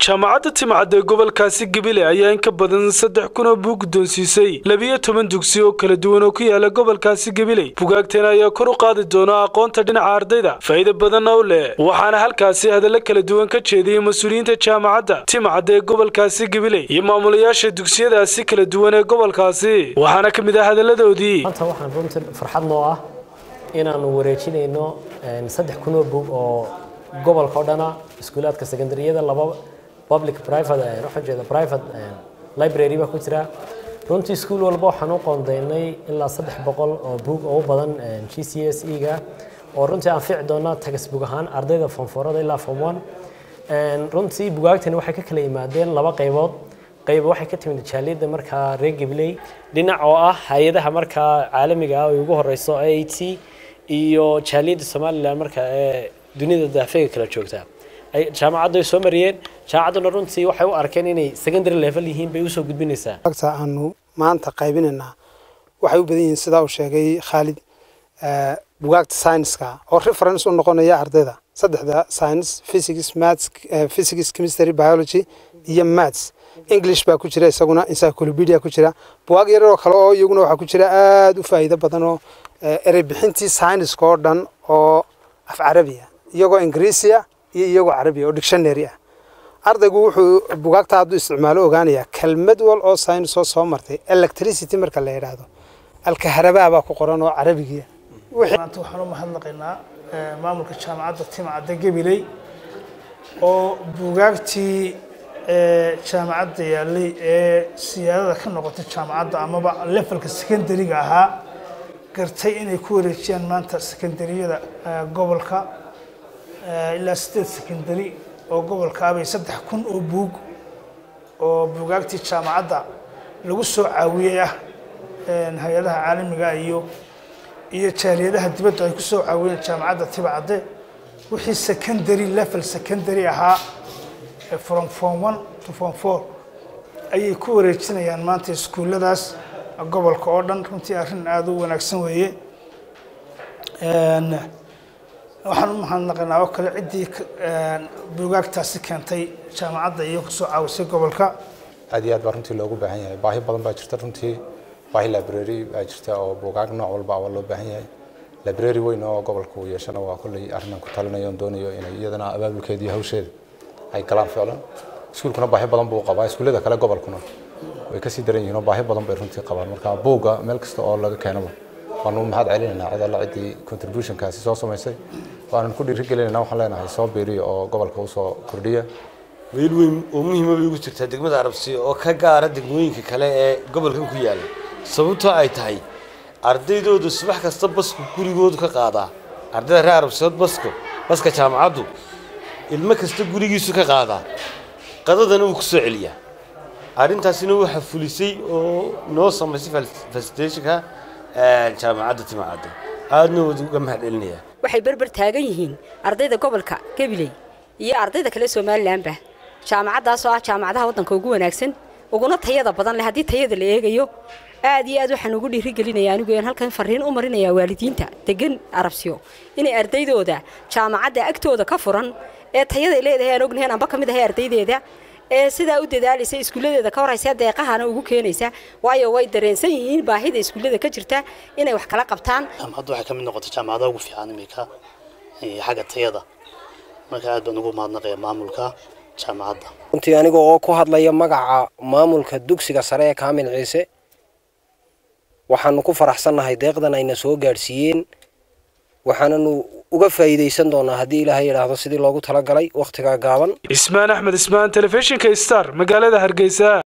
jaamacadda timcad ee gobolkaasi gabile ayaa in ka badan saddex kun oo buug guddoonsiisay labiyo toban dugsi oo kala duwan oo ku yaala gobolkaasi gabiley bugaagtan ayaa kor u qaadi doona aqoonta dhinaca ardayda faa'iida badanna u leh waxaana halkaasi hadallo kala duwan ka jeediyey mas-uuliyiinta jaamacadda timcad ee gobolkaasi gabiley iyo maamulayaasha dugsiyadaasi kala duwan ee gobolkaasi waxaana ka mid ah hadalladoodii maanta waxaan runtii farxad noo ah inaanu wareejinayno saddex kun oo buug oo gobolka oo dhana iskuulaadka secondaryada laba public private waxaan jeeda private library baa ku jira runtii iskuul walba waxaan u qoondaynay ilaa saddex boqol oo buug oo u badan g c s e ga oo runtii aan fiici doona tagasbug ahaan ardayda fonforada ilaa form one runtii bugaagtani waxay ka kala yimaadeen laba qaybood qayb waxay ka timid jaaliyadda markaa reer gabley dhinac oo ah hay-adaha markaa caalamiga ah oo ugu horeyso a t iyo jaaliyadda somalilan marka ee dunida daafeega kala joogta jaamacaddu ay soo mariyeen jaamacadduna runtii waxay u arkeen inay secondary level yihiin bay usoo gudbinaysaa agta aanu maanta qaybinaynaa waxay u badan yihiin sidaa uu sheegay khaalid bugaagta scienceska oo reference u noqonaya ardayda saddexda science physics maths physics chemistry biology iyo maths english baa ku jira isaguna encyclopedia ku jira bugaag yarar oo kale oo iyaguna waxaa ku jira aada u faa'iido badan oo erey bixintii scienceska oo dhan oo af carabiya iyagoo ingiriisiya iyo iyagoo carabiya oo dictionary ah ardaygu wuxuu bugaagta hadduu isticmaalo ogaanayaa kelmad wal oo science oo soo martay electricity marka la yidhaahdo alkaharabaa baa ku qoran oo carabigiya maanta waxaan u mahadnaqaynaa maamulka jaamacadda timcadda gabiley oo bugaagtii jaamacadda yaallay ee siyaadada ka noqotay jaamacadda amaba levelka secondaryga ahaa gartay inay ku wareejiyaan maanta secondaryada gobolka ilaa sideed secondary oo gobolka abay saddex kun oo buug oo buugaagtii jaamacadda lagu soo caawiyey ah hay-adaha caalamiga iyo iyo jaaliyadaha dibadda ay ku soo caawiyeen jaamacadda tibacadde wixii secondary level secondary ahaa from form one to form four ayay ku wareejinayaan maanta iskuulladaas gobolka oo dhan runtii arrin aada u wanaagsan weeye waxaan u mahadnaqaynaa oo kale ciddii buugaagtaasi keentay jaamacadda iyo kusoo caawisay gobolka aad iyo aad baa runtii loogu baahan yahay baahi badan baa jirta runtii baahi library baa jirta oo buugaag nooc walba waa loo baahan yahay library weyn oo gobolka uu yeeshana waa kolley arrinaan ku talinayo on doonayo inay iyadana abaabulkeeda iyo hawsheeda ay galaan ficlan iskuulkuna baahi badan buu qabaa iskuullada kale gobolkuna way kasii daran yihiin oo baahi badan bay runtii qabaan marka buugga meel kasta oo laga keenaba waanu mahad celinaynaa cid alla ciddii contributionkaasi soo samaysay waanan ku dhiirigelinayna waxaan leenahay soo biiriya oo gobolka usoo kordhiya meel weyn oo muhiima bay ugu jirtaa degmada arabsiya oo ka gaara degmooyinka kale ee gobolkan ku yaala sababtoo ay tahay ardaydoodu subax kasta basku gurigoodu ka qaadaa ardayda reer arabsiyood basko baska jaamacaddu ilmo kasta gurigiisu ka qaadaa qadadana wuu ku soo celiyaa arrintaasina waxaa fulisay oo noo samaysay facilitationka jaamacadda timacadda aadna wad uga mahad celinayaa waxay berber taagan yihiin ardayda gobolka gabiley iyo ardayda kale somalilanba jaamacaddaasoo ah jaamacadaha waddanka ugu wanaagsan uguna tayada badan leh haddii tayada la eegayo aad iyo aad waxaan ugu dhiirigelinaya anigu aan halkan fariin u marinayaa waalidiinta degan arabsiyo inay ardaydooda jaamacadda agtooda ka furan ee tayaday leedahay aan ognahay anba ka mid ahay ardaydeeda ee sidaa u dadaalaysa iskuulladeeda ka horaysa deeqahana ugu keenaysa waayo way dareensan yihiin baahida iskuullada ka jirta inay wax kala qabtaan jaamacaddu waxay ka mid noqotay jaamacadaha ugu fiican iminka xagga tayada marka aad baan ugu mahadnaqaya maamulka jaamacadda runtii aniga oo ku hadlaya magaca maamulka dugsiga sare ee kaamil ciise waxaanu ku faraxsannahay deeqdan ayna soo gaadhsiiyeen waxaananu uga faa'iidaysan doonaa haddii ilaahay yidhaahdo sidii loogu talagalay wakhtigaa gaaban ismaan axmed ismaan telefishinka star magaalada hargeysa